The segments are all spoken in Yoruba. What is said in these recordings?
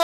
أكبر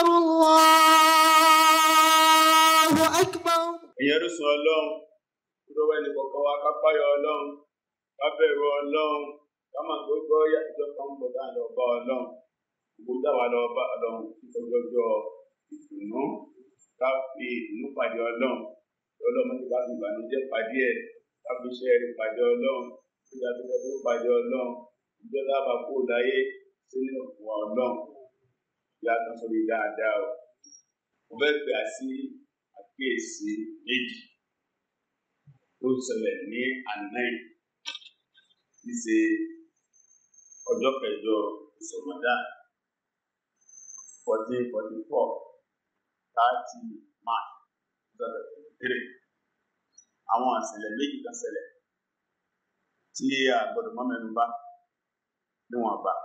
الله أكبر ìyẹn ló sọ ọlọ́run lọ́wọ́ ẹnì kọ̀ọ̀kan wa ká páyọ̀ ọlọ́run ká bẹ̀rù ọlọ́run ká máa tó gbọ́ ìjọ kan ń bọ̀ dáa lọ bá ọlọ́run gbogbo táwa lọ bá ọlọ́run ìfọjọ́jọ́ ìdùnnú ká fi ìdùnnú pàdé ọlọ́run ọlọ́run ti ká fi ìbànújẹ́ pàdé ẹ̀ ká fi iṣẹ́ rẹ̀ pàdé ọlọ́run ìjà tó fẹ́ tó pàdé ọlọ́run ìjọ táwa kó láyé sínú ìwà ọlọ́run ìyá kan sórí dáadáa o mo fẹ́ gbà sí àkíyèsí méjì tó ṣẹlẹ̀ ní àná yìí tí ṣe ọjọ́ kẹjọ ìṣọ̀mọ́dá fourteen forty four thirty march two thousand twenty three àwọn àṣẹlẹ̀ méjì kan ṣẹlẹ̀ tí a gbọ́dọ̀ mọ́ mẹ́nu bà níwọ̀n bá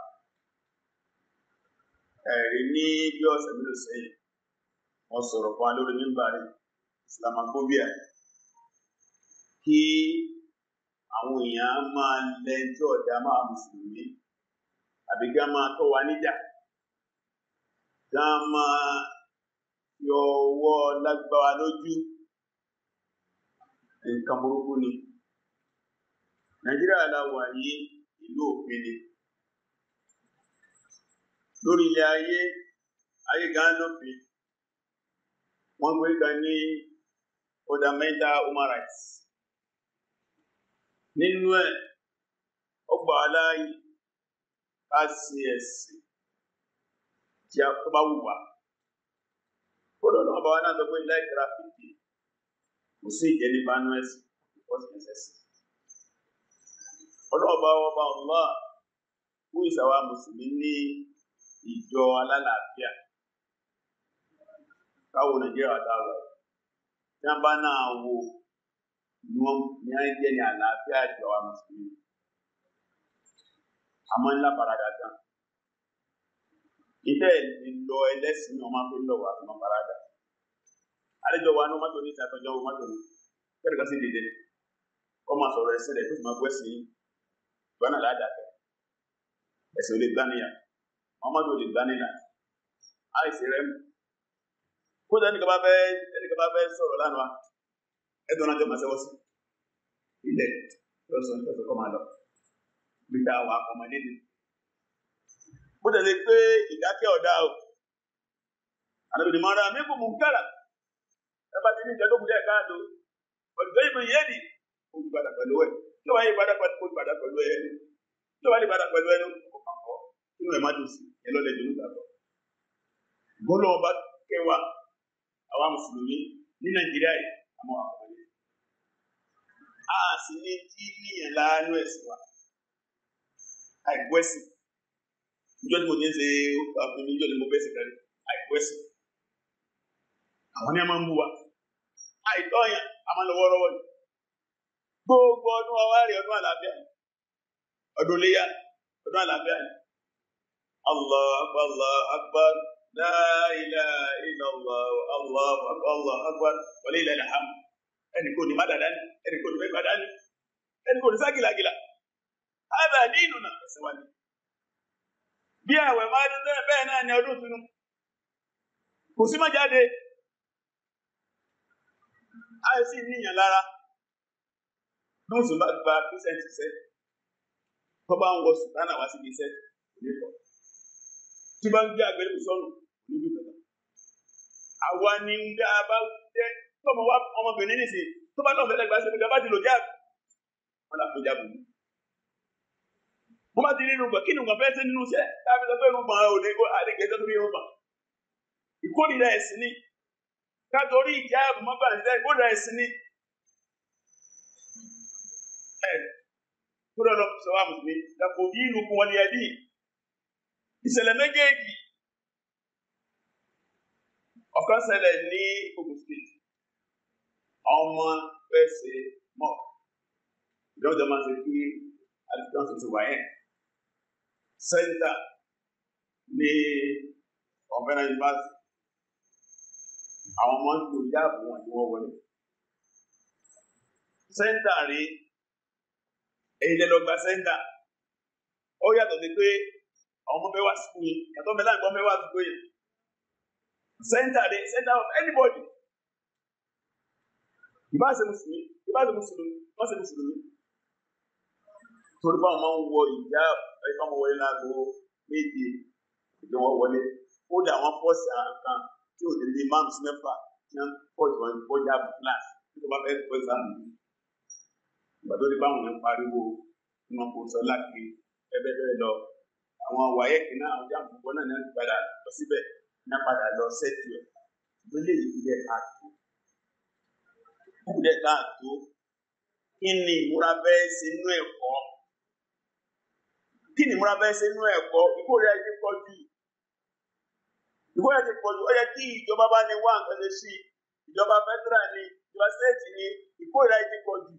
ẹ̀rí ní bí ọ̀sẹ̀ mélòó sẹ́yìn wọ́n sọ̀rọ̀ fún wa lórí mímbàrí islamophobia kí àwọn èèyàn máa lẹ tí ọ̀dà máa mùsùlùmí àbí ká máa tọ́ wa níjà ká máa yọ ọwọ́ lágbára lójú nǹkan burúkú ni nàìjíríà la wà yìí ìlú òfin ni lórí ilẹ̀ ayé ayé gan lófin wọ́n gbé kan ní fundamental human rights nínú ẹ̀ ó gbà á láàyè ká sí ẹ̀sìn tí a tó bá wù wá kódà náà bá wa náà sọ pé láìkíra fìdí kò sí ìjẹ́ ní bánú ẹ̀sìn ìfọ́sí ẹ̀sìn ọlọ́ọ̀bá ọba ọ̀lá fún ìsàwá mùsùlùmí ní ìjọ alálàáfíà káwo nàìjíríà dáwà tí wọn bá náà wo ni wọn ní á jẹ ní àlàáfíà ìjọ wa mùsùlùmí àmọ́ ńlá parada gan ìtẹ́ ìlọ ẹlẹ́sìn náà máa fi ń lọ wá fún parada àlejò wa ní mọ́tò ní ìsàtọ́jọ́ wọn mọ́tò ní kẹ́rì kan sí dìde kọ́ máa sọ̀rọ̀ ẹsẹ̀ rẹ̀ kó sì máa gbọ́ ẹ̀sìn yìí gbọ́nà ládàkẹ́ ẹ̀sìn ò lè gbá níyà mọ́mọ́tò ò lè gbá níyà àìsí rẹ̀ mú kódà ẹnìkan bá fẹ́ ẹnìkan bá fẹ́ sọ̀rọ̀ lánàá ẹ̀dùn náà jẹ́ máa ṣẹ́wọ́ sí ilẹ̀ lọ́sọ̀ nípa kọ́ máa lọ bí tá a wà ọmọdé ni. bó tẹ̀lé pé ìdákẹ́ ọ̀dà o àdàbìnrin máa ra mímú mú kára ẹ bá ti ní ìjẹ́ tó kù díẹ̀ káàdó ọ̀dùnkẹ́ ìbò yé ni olùbàdà pẹ̀lú ẹ̀ tí wàá yí padà pẹ̀lú olùbàdà pẹ̀lú ẹ̀ tí wàá yí padà pẹ̀lú ẹ̀ ọkàn kọ́ inú ẹ̀ má dùn sí ẹ lọ́lẹ̀ dùn nígbà tó. bọ́lá ọba kẹwàá àwa mùsùlùmí ní nàìjíríà yìí àmọ́ àkọọlẹ a sì ní tí níyàn láàánú ẹ̀sìn wa àìkú ẹ̀sìn níjọ́ tí mo ti ń ṣe àfihàn níjọ́ tí mo fẹ́ sìn kárí àìkú ẹ̀sìn àwọn ní a máa ń bú wa àìtọ́ yẹn a máa ń lọ wọ́ọ́rọ́wọ́ ni gbogbo ọdún wa wá rí ọdún àlàáfíà ni ọdún léyà ọdún àlàáfíà ni allah akbar allah akbar la ilaha illallah allah akbar allah akbar wa lillahi alhamd ẹnì kò ní má dàda ni ẹnì kò ní má gbàdá ni ẹnì kò ní sá gìlàgìlà hàbà nínú nà ẹsẹ wa ni bí àwẹ̀ máa dún bẹ́ẹ̀ bẹ́ẹ̀ náà ni ọdún tunu kò sí má jáde àìsí níyàn lára bí wọn sì bá gba písẹǹtì sẹ tó bá ń wọ sùtánà wá síbi iṣẹ́ nípò tí bá ń gbé àgbélébù sọnù níbi ìgbàgbọ́ àwa ni ń dá a bá jẹ tọmọ wa ọmọbìnrin nìsín tó bá náà fẹlẹ gbà sí ìgbà bá ti lò jáàbù wọn là kó jáàbù ní. wọn bá ti rí irun gbọ kí ni nǹkan fẹẹ sí nínú iṣẹ́ táàbí sọ pé irun gbọn ò lè kó àdéhùn tó rí irun gbọn ìkórìíra ẹ̀sìn ni kátorí ìjáàbù mọ́gbà nílẹ̀ ìkórìíra ẹ̀sìn ni kúrò lọ sọ wà mùsùlùmí dàpọ yìí kún wọn ní ẹbí ìṣẹ̀lẹ̀ méjèèjì ọ̀kan ṣẹlẹ̀ ní Ogun State ọmọ fẹsẹ mọ ìjọba máa ṣe kí alifíkan tuntun wà yẹn sẹńtà ní ọ̀fẹ́nà yunifásitì àwọn ọmọ ń lò jáàbù wọn ni wọ́n wọlé sẹńtà rèé èyí lè lọ gba sẹ́ńtà ó yàtọ̀ sí pé àwọn ọmọ bẹ́ẹ̀ wá sùkúù yìí yàtọ̀ bẹ́ẹ̀ láì gbọ́ bẹ́ẹ̀ wá sùkúù yìí center the center of anybody ìbá ṣe mùsùlùmí ìbá ṣe mùsùlùmí wọ́n ṣe mùsùlùmí torí báwọn máa ń wọ ìjà ẹ̀ka ọmọ wọlé láago méje ìdí wọn wọlé ó dà wọn fọ́ọ̀sì àkàn tí ò lè lé márùn sí mẹ́fà tí wọ́n fọ́ọ̀sì wọn bọ́jà kíláàsì tí wọ́n bá fẹ́ fọ́ ìsàmù ìgbà tó dé báwọn yẹn pariwo wọn kò sọ láti ẹgbẹ́ bẹ́ẹ̀ lọ àwọn wáyẹ̀kì náà àwọn jáàmù gbọ́ náà ní wọ́n ti padà lọ síbẹ̀ ní padà lọ sẹ́tù ẹ̀ ìgbélé ìpínlẹ̀ káàtó ìpínlẹ̀ káàtó kí ni ìmúra bẹ́ẹ̀ ṣe inú ẹ̀kọ́ kí ni ìmúra bẹ́ẹ̀ ṣe inú ẹ̀kọ́ ìkórè ti pọ̀ jù ìkórè ti pọ̀ jù ó yẹ kí ìjọba bá ní wá nǹkan ṣe sí ìjọba federal ni ìjọba state ni ìkórè ti pọ̀ jù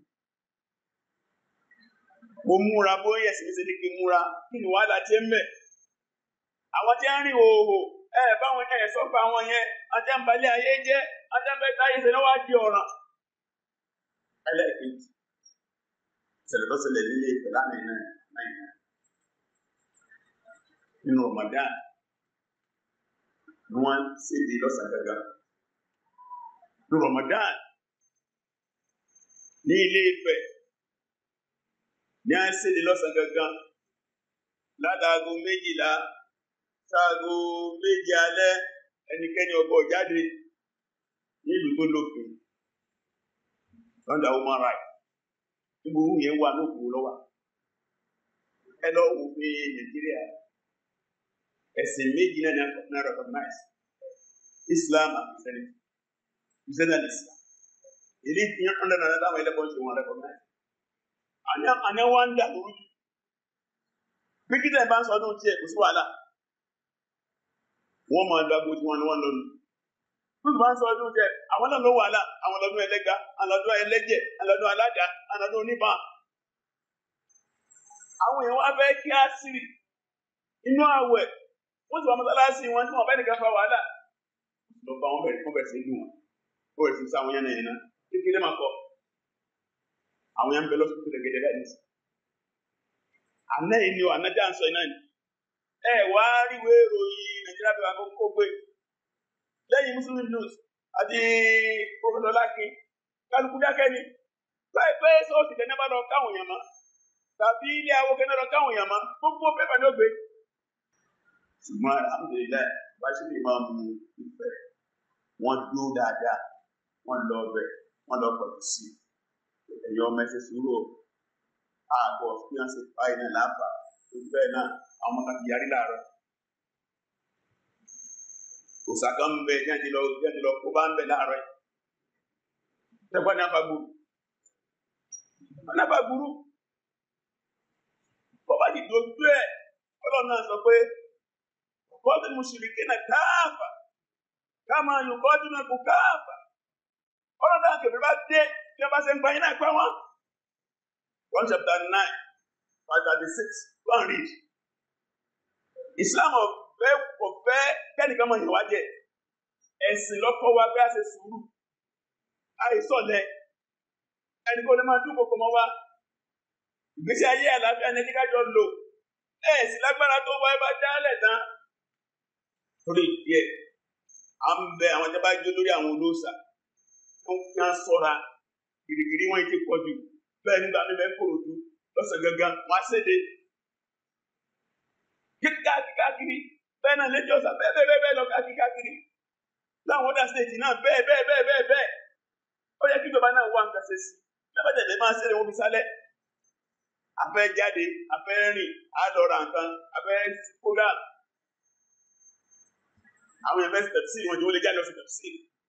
mo múra bóyá ẹ̀sìn mi ṣe ní kí n múra kí ni wàhálà ti ń bẹ̀ àwọn tí ń rìn òhò ẹ báwọn ẹ sọ fún àwọn yẹn ajánbalẹ̀ ayé jẹ́ ajánbalẹ̀ ayé ṣe náà wá di ọ̀ràn. ẹlẹ́ẹ̀kejì ṣẹlẹ̀ tó ṣẹlẹ̀ nílé ìfẹ́ lánàá iná náà nínú Ramadan ni wọ́n ṣèdí lọ́sàn gàgà ní Ramadan ní ilé Ifẹ̀ ní à ń ṣèdí lọ́sàn gàgà ládàágo méjìlá sáago méje alẹ́ ẹnikẹ́ni ọgbọ jáde nílùú tó lófin lọ́dà human rights níbo ohun yẹn wà lóko lọ́wọ́ ẹ lọ wò pé nàìjíríà ẹ̀sìn méjì náà náà recognize islam and christianity christianity and islam èdè ìfihàn ọ̀dọ̀ náà táwọn ẹlẹ́bọ̀n ṣe wọn recognize àní wọn ń dà lórí bí kíkẹ́ bá ń sọ ọdún tiẹ̀ kò sí wàhálà wọ́n máa dàgbò tí wọ́n ní wọ́n lọ́nu. Bíbí máa ń sọ ọdún jẹ, àwọn náà ló wà lá, àwọn lọ́dún ẹlẹ́ga, àwọn lọ́dún ẹlẹ́jẹ̀, àwọn lọ́dún aládàá, àwọn lọ́dún oníbà. Àwọn èèyàn wá fẹ́ kí á sírì inú àwẹ̀, wọ́n sì wá mọ́sálásí wọn tí wọ́n bẹ́ẹ̀ nìkan fa wàhálà. Lọ bá wọn bẹ̀rẹ̀ fún bẹ̀rẹ̀ sí ìlú wọn. Ó bẹ̀rẹ̀ sí sáwọn yẹn náà yẹn náà. Kékeré máa kọ. Àwọn yẹn ń bẹ lọ́sọ̀tún gẹ́gẹ́ bẹ́ẹ̀ ní. Àná yìí ni o, àná já ń sọ iná ni. Ẹ wá ríwé ìròyìn nàìjíríà bí wọn kó gbé lẹ́yìn muslim news àti professor lakin kálukú dákẹ́ ni láìpẹ́ sọ́ọ̀sì tẹ̀ náà lọ káwọn èèyàn mọ́ tàbí ilé awo kẹ́ lọ káwọn èèyàn mọ́ gbogbo pépà ní ògbé. ṣùgbọ́n alhamdulilayi báṣílì máa mú ìfẹ́ wọ́n dúró dáadáa wọ́n lọ ọbẹ̀ wọ́n lọ pọ̀jù sí ẹ̀yọ́ mẹ́sẹ̀ sùúrù ààbọ̀ bí wọ́n ṣe pa iná láàbà tó bẹ́ẹ̀ náà àwọn kan ti yarí láàárọ̀ òsàkà ń bẹ jáde lọ jáde lọ kó bá ń bẹ láàárọ̀ yìí tẹgbà ní afagburu ní afagburu bọba ti dojú ẹ Ọlọ́run náà sọ pé kọ́ọ̀tù mùsùlùmí náà káàfà káàmà yóò kọ́ọ̀tù náà kó káàfà Ọlọ́run náà kẹfẹ bá dé bí wọn bá ṣe ń gba yín náà pa wọn. one chapter nine verse thirty six go and read Islam of fẹ́ kò fẹ́ kẹ́nìkan mọ̀ ìwà jẹ ẹ̀sìn lọ́kọ́ wa bí a ṣe sùúrù àìsọ̀lẹ̀ ẹni kò lè máa dún kòkò mọ́ wa ìgbésí ayé àlàáfíà ní ẹnìkájọ lò ẹ̀ sì lágbára tó wáyé bá dálẹ̀ tán torí díẹ̀ à ń bẹ àwọn tí a bá jó lórí àwọn olóòṣà wọn kí wọn ṣọ́ra gìrìgìrì wọn ti pọ̀ jù bẹ́ẹ̀ nígbà mi bẹ kòròdú lọ́sẹ̀ gangan wọn á séde kíkà kíkà kiri bẹ́ẹ̀ náà lẹ́jọ́ sá bẹ́ẹ̀ bẹ́ẹ̀ bẹ́ẹ̀ lọ káàkiri káàkiri láwọn ọ̀dà stéètì náà bẹ́ẹ̀ bẹ́ẹ̀ bẹ́ẹ̀ bẹ́ẹ̀ bẹ́ẹ̀ ó yẹ kí ìjọba náà wá nǹkan ṣe sí lẹ́bàjẹ́dẹ́ máa ṣeré wọn fi sálẹ̀ afẹ́ jáde afẹ́ rìn àádọ́ra nǹkan afẹ́ program àwọn èèyàn fẹ́ tẹ̀sí wọn jẹ́ wọ́n lè jáde lọ sí tẹ̀sí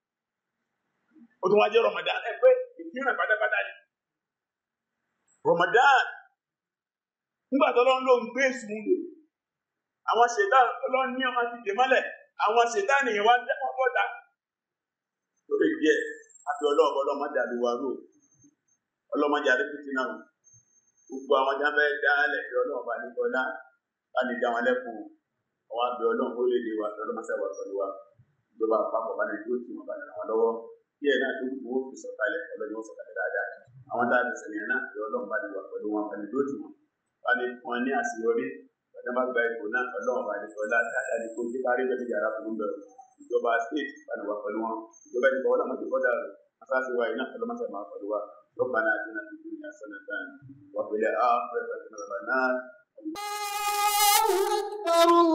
ó tún wá jẹ́ Ramadan ẹ pé ìfihàn pátápátá ni Ramadan nígbà tó lọ́n ló ń gbé sùn lè àwọn ṣètà ọlọ́run ní ọmọ ti dè mọ́lẹ̀ àwọn ṣètà nìyẹn wá dẹ́pọ̀ bọ́ta lórí díẹ̀ àbí ọlọ́ọ̀bọ ọlọ́mọdé àdúgbò àrò ọlọ́mọdé àdúgbò náà gbogbo àwọn jábẹ́ dálẹ̀ bí ọlọ́ọ̀bá nígbọ́lá bá ní dá wọn lẹ́kùn àwọn àbí ọlọ́run ó lè lè wà lọ́lọ́mọṣẹ́ wà pẹ̀lú wa ìjọba àpapọ̀ bá ní dúró tì wọ́n bá ní ràn wọ́n lọ́wọ́ díẹ̀ náà tó kù wọ́n fi sọ̀kalẹ̀ ọlọ́run ó sọ̀kalẹ̀ dáadáa àwọn dáàbò sẹ̀yìn náà bí ọlọ́run bá ní wà pẹ̀lú wọn bá ní dúró tì wọ́n bá ní fún wọn ní àṣeyọrí bàtà bá gba ipò náà ọlọ́run bá ní kọ́lá dáadáa ní kó jí kárí bẹ́ẹ̀ ní yàrá fún bẹ̀rù ìjọba state bani wà pẹ̀lú wọn ìjọba ìjọba wọn làwọn ti kọ́ dàrú asáàsì wa iná kọlọ́ máa sàmà pẹ̀lú wa ربنا آتنا في الدنيا حسنة وفي الآخرة حسنة وقنا الله أكبر